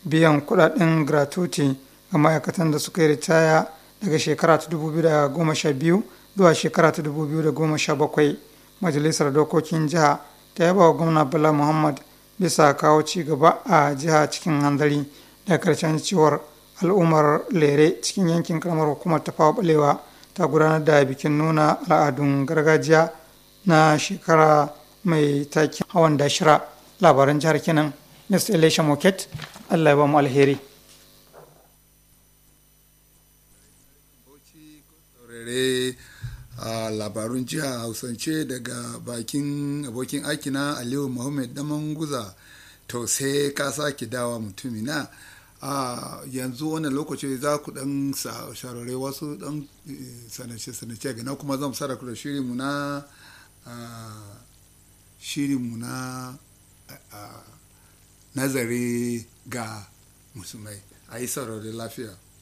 biyan kudaden gratuity ga ma'aikatan da suka yi ritaya daga shekara ta 2012 zuwa shekara ta 2017 majalisar dokokin jiha ta yaba wa gwamna bala muhammad bisa kawo ci gaba a jiha cikin hanzari da karshen ciwar al'ummar lere cikin yankin karamar hukumar ta fawa balewa ta gudanar da bikin nuna al'adun gargajiya na shekara mai takin hawan dashira labaran jihar kenan mr elisha moket allah ya ba mu alheri a labarun jiha hausance daga bakin abokin aikina aliyu muhammad daman guza to sai ka sake dawa mutumina a yanzu wannan lokaci za ku dan sharare wasu dan sanace-sanace gana kuma zan sarrafa da shirinmu na shirinmu na nazari ga musulmai a yi saurari lafiya